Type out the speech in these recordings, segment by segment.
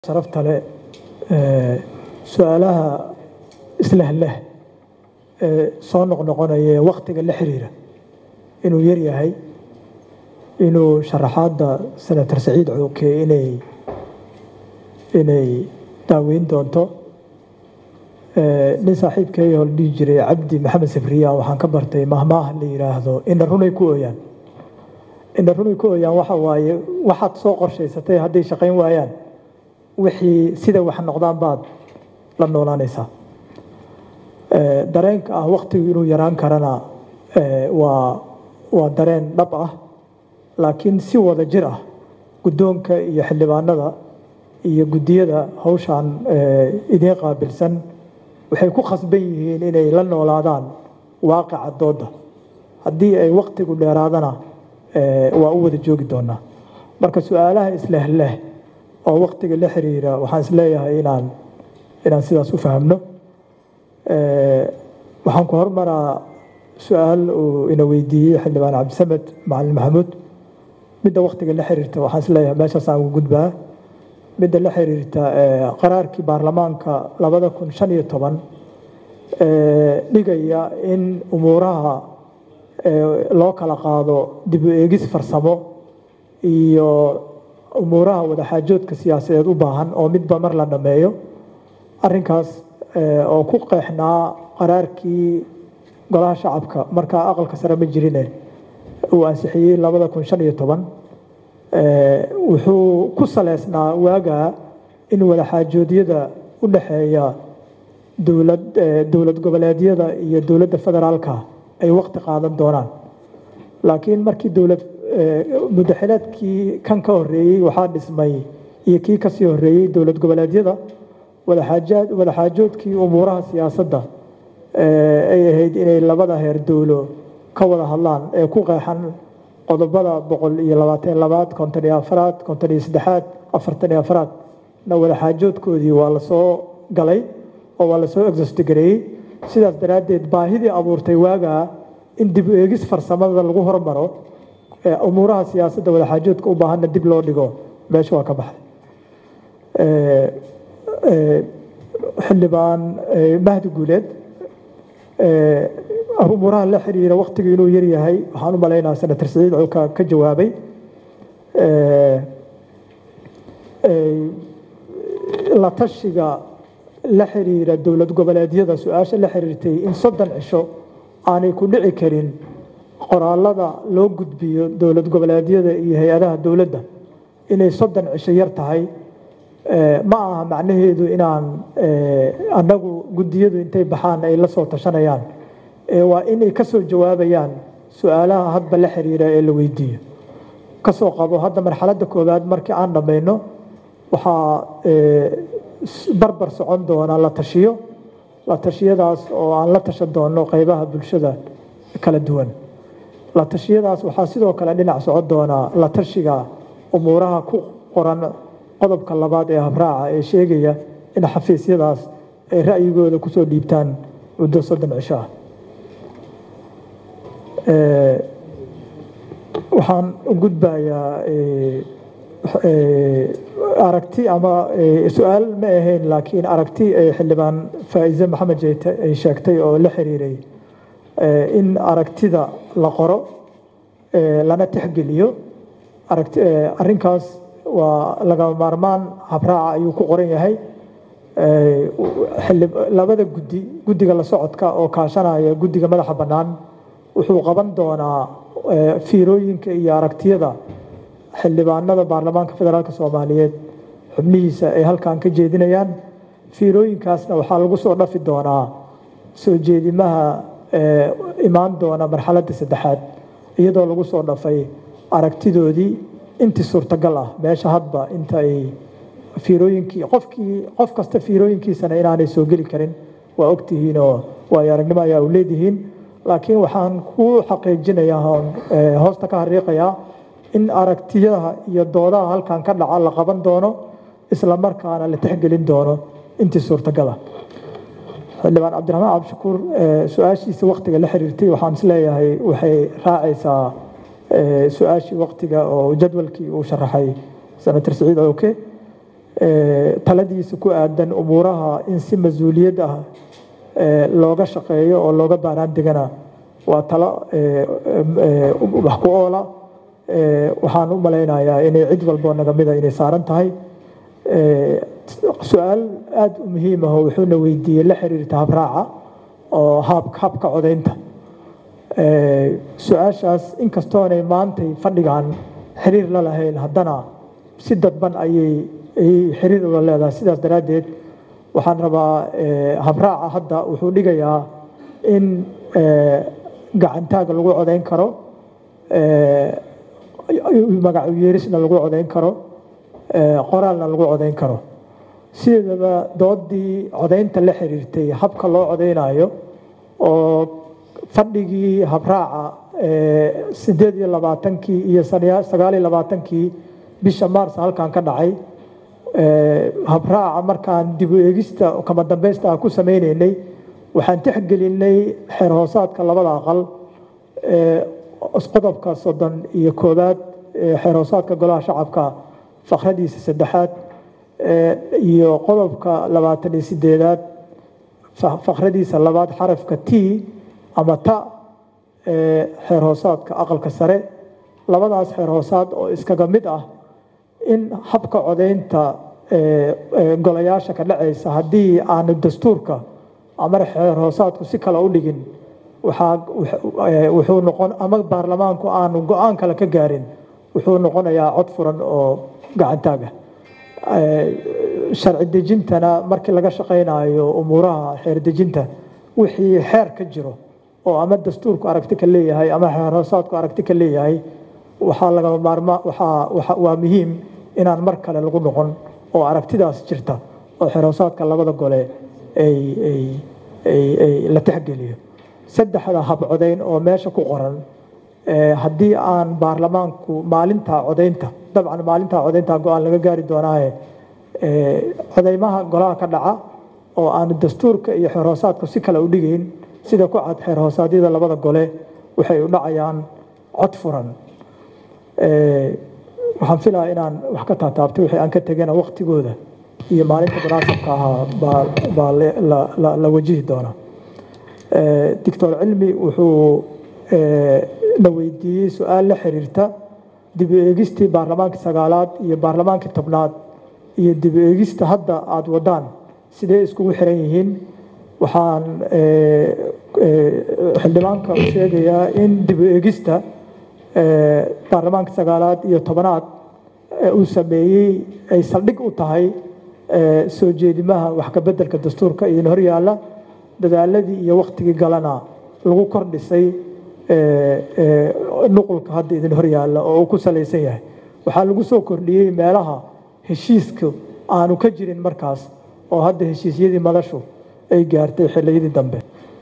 sharafta leh su-aalaha islehleh ee soo noqnoqonaya ee wakhtiga la xiriira inuu yar yahay inuu sharaxaadda senator saciid cooke inay inay daaweyn doonto nin saaxiibkeeya oo la dhihi jiray cabdi maxamed sabriya waxaan ka bartay mahmaah la yidhaahdo ina runay ku ooyaan ina runay ku ooyaan waxa waaye waxaad soo qorshaysatay hadday shaqayn waayaan wixii sida wax noqdaan baad la noolaanaysaa dareenka ah wakhtigu inuu yaraan karana waa waa dareen dhab ah laakiin si wada jir ah guddoonka iyo xildhibaanada iyo guddiyada hawshan idiin qaabilsan waxay ku khasban yihiin inay la noolaadaan waaqica dooda haddii ay wakhtigu dheeraadana waa u wada joogi doonaa marka su-aalaha islehleh oo wakhtiga la xiriira waxaan isleeyahay inaan inaan sidaas u fahamno waxaan ku hormaraa su-aal uu ina weydiiyey xildhibaan cabdisamed macalin maxamuud midda wakhtiga la xiriirta waxaan isleeyahay meeshaasaan ugu gudbaa midda la xiriirta qaraarkii baarlamaanka labada kun shan iyo toban dhigaya in umuuraha loo kala qaado dib u eegis farsamo iyo umuuraha wadaxaajoodka siyaasadeed u baahan oo midba mar la dhameeyo arinkaas oo ku qeexnaa qaraarkii golaha shacabka markaa aqalka sare ma jirine uu ansixiyey labada kun shan iyo toban wuxuu ku saleysnaa waagaa in wadaxaajoodyada u dhexeeya dowlad dowlad goboleedyada iyo dowladda federaalka ay waqti qaadan doonaan laakiin markii dowlad mudaxileedkii kan ka horeeyey waxaa dhismay iyo kii kasii horeeyey dowlad goboleedyada wadaxaajoodkii umuuraha siyaasadda ay ahayd inay labada heer dowlo ka wada hadlaan ee ku qeexan qodobada boqol iyo labaatan labaad konton iyo afaraad konton iyo saddexaad afartan iyo afaraad na wadaxaajoodkoodii waa lasoo galay oo waa lasoo exostgareeyey sidaas daraaddeed baahidii abuurtay waagaa in dib u eegis farsamada lagu hormaro umuuraha siyaasadda wadaxaajoodka u baahanna dib loo dhigo meesha waa ka baxday xildhibaan mahdi guuleed umuuraha la xiriira wakhtigu inuu yar yahay waxaan u malaynaa senator saciid cowka ka jawaabay la tashiga la xiriira dowlad goboleedyada su-aasha la xiriirtay in soddon cisho aanay ku dhici karin qoraalada loo gudbiyo dowlad goboleedyada iyo hay-adaha dowladda inay soddon cisho yar tahay ma aha macnaheedu inaan annagu guddiyadu intay baxaan ay la soo tashanayaan waa inay ka soo jawaabayaan su-aalaha hadba la xiriira ee la weydiiyo kasoo qabo hadda marxaladda koowaad markii aan dhammayno waxaa barbar socon doona la tashiyo la tashiyadaas oo aan la tashan doono qeybaha bulshada kala duwan la tashiyadaas waxaa sidoo kale dhinac socon doonaa la tashiga umuuraha ku qoran qodobka labaad ee habraaca ee sheegaya in xafiisyadaas ay ra'yigooda kusoo dhiibtaan muddo soddon cisho ah waxaan u gudbayaa aragti ama su-aal ma ahayn laakiin aragti xildhibaan faa'iise maxamed jeyte ay sheegtay oo la xiriiray in aragtida la qoro lana tixgeliyo arrinkaas waa lagama maarmaan habraaca ayuu ku qoran yahay labada guddi guddiga la socodka oo kaashanaya guddiga madaxa bannaan wuxuu qaban doonaa fiirooyinka iyo aragtiyada xildhibaanada baarlamaanka federaalk soomaaliyeed xubnihiisa ay halkan ka jeedinayaan fiirooyinkaasna waxaa lagu soo dhafi doonaa soo jeedimaha imaan doona marxaladda saddexaad iyadoo lagu soo dhafay aragtidoodii intii suurtagal ah meesha hadba inta ay fiirooyinkii qofkii qof kasta fiirooyinkiisana inaanay soo geli karin waa ogtihiin oo waayo aragnimo ayaa u leedihiin laakiin waxaan ku xaqiijinayaa hoosta ka hariiqayaa in aragtiyaha iyo doodaha halkan ka dhaca la qaban doono isla markaana la tixgelin doono intii suurtagala xildhibaan cabdiraxmaan cabdishakuur su-aashiisa waktiga la xiriirtay waxaan isleeyahay waxay raacaysaa su-aashii waktiga oo jadwalkii uu sharaxay senator saciid cooke taladiisa ku aadan umuuraha in si mas-uuliyad ah looga shaqeeyo oo looga baaraan degana waa talo wax ku oola waxaan u malaynayaa inay cid walboo naga mida inay saaran tahay su-aal aada u muhiim ah oo wuxuuna weydiiyey la xiriirta habraaca oo habka codaynta su-aashaas inkastoonay maantay fadhigan xiriir la lahayn haddana si dadban ayay xiriir ula leedahay sidaas daraaddeed waxaan rabaa habraaca hadda wuxuu dhigayaa in gacantaaga lagu codayn karo magacu yeerisna lagu codayn karo qoraalna lagu codayn karo sideedaba doodii codaynta la xiriirtay habka loo codaynayo oo fadhigii habraaca sideed iyo labaatankii iyo sagaal iyo labaatankii bisha maars halkan ka dhacay habraaca markaan dib u eegista kama dambeysta ah ku sameyneynay waxaan tixgelinay xeer hoosaadka labada aqal qodobka soddon iyo koowaad xeer hoosaadka golaha shacabka fakradiisa saddexaad iyo qodobka labaatan iyo sideedaad fakradiisa labaad xarafka t ama ta xeer hoosaadka aqalka sare labadaas xeer hoosaad oo iskaga mid ah in habka codaynta golayaasha ka dhacaysa haddii aanu dastuurka ama xeer hoosaadku si kale u dhigin wuxuu noqon ama baarlamaanku aanu go-aan kale ka gaarin wuxuu noqonayaa cod furan oo gacantaaga sharci dejintana markii laga shaqaynayo umuuraha xeer dejinta wixii xeer ka jiro oo ama dastuurku aragti ka leeyahay ama xeer hoosaadku aragti ka leeyahay waxaa lagama maarma waa muhiim inaan mar kale lagu noqon oo aragtidaas jirta oo xeer hoosaadka labada gole la tixgeliyo saddexda habcodayn oo meesha ku qoran haddii aan baarlamaanku maalinta codaynta dabcan maalinta codaynta go-aan laga gaari doonaaye codeymaha golaha ka dhaca oo aanu dastuurka iyo xeer hoosaadku si kale u dhigayn sida ku cad xeer hoosaadyada labada gole waxay u dhacayaan cod furan waxaan filaa inaan wax ka taataabtay wixii aan ka tegana waktigooda iyo maalinta munaasabka ahaa baa la wajihi doonaa doctor cilmi wuxuu na weydiiyey su-aal la xiriirta dib u eegistii baarlamaankii sagaalaad iyo baarlamaankii tobnaad iyo dib u eegista hadda aada wadaan sidee iskugu xiran yihiin waxaan xildhibaanka u sheegayaa in dib u eegista baarlamaanka sagaalaad iyo tobanaad uu sameeyey ay saldhig u tahay soo jeedimaha wax ka bedelka dastuurka idin horyaala dadaaladii iyo waktigii galana lagu kordhisay nuqulka hadda idin horyaala oo uu ku salaysan yahay waxaa lagu soo kordhiyey meelaha heshiiska aanu ka jirin markaas oo hadda heshiisyadii madashu ay gaartay xiliyadii dambe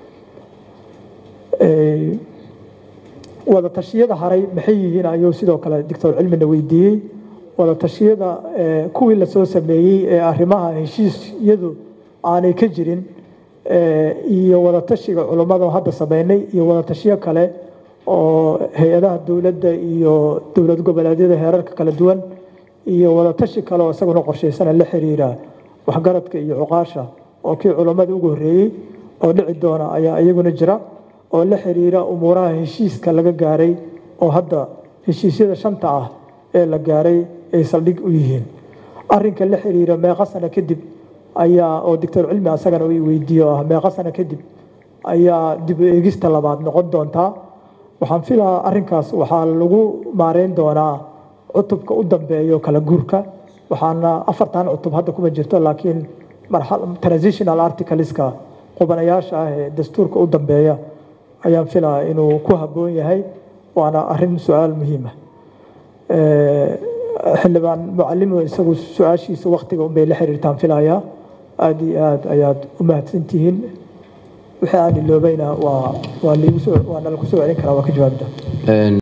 wada tashiyada haray maxay yihiin ayuu sidoo kale doctor cilmina weydiiyey wada tashiyada kuwii lasoo sameeyey ee arrimaha heshiisyadu aanay ka jirin iyo wada tashiga culummada hadda sameynay iyo wada tashiyo kale oo hay-adaha dowladda iyo dowlad goboleedyada heerarka kala duwan iyo wada tashi kale oo isaguna qorshaysana la xiriira waxgaradka iyo cuqaasha oo kii culummada ugu horreeyey oo dhici doona ayaa iyaguna jira oo la xiriira umuuraha heshiiska laga gaaray oo hadda heshiisyada shanta ah ee la gaaray ay saldhig u yihiin arinka la xiriira meeqa sano kadib ayaa oo doctor cilmi asagana uu weydiiye oo ah meeqa sano kadib ayaa dib u eegista labaad noqon doontaa waxaan filaa arinkaas waxaa lagu maareyn doonaa cutubka u dambeeyo kala guurka waxaana afartan cutub hadda kuma jirto laakiin transitional articleska qubanayaasha ah ee dastuurka u dambeeya ayaan filaa inuu ku habboon yahay waana arin su-aal muhiima xildhibaan mucalimo isagu su-aashiisa waktiga unbay la xiriirtaan filayaa aada iyo aada ayaad u mahadsantihiin wixii aan iloobayna waa waa nalagu soo celin karaa waa ka jawaabda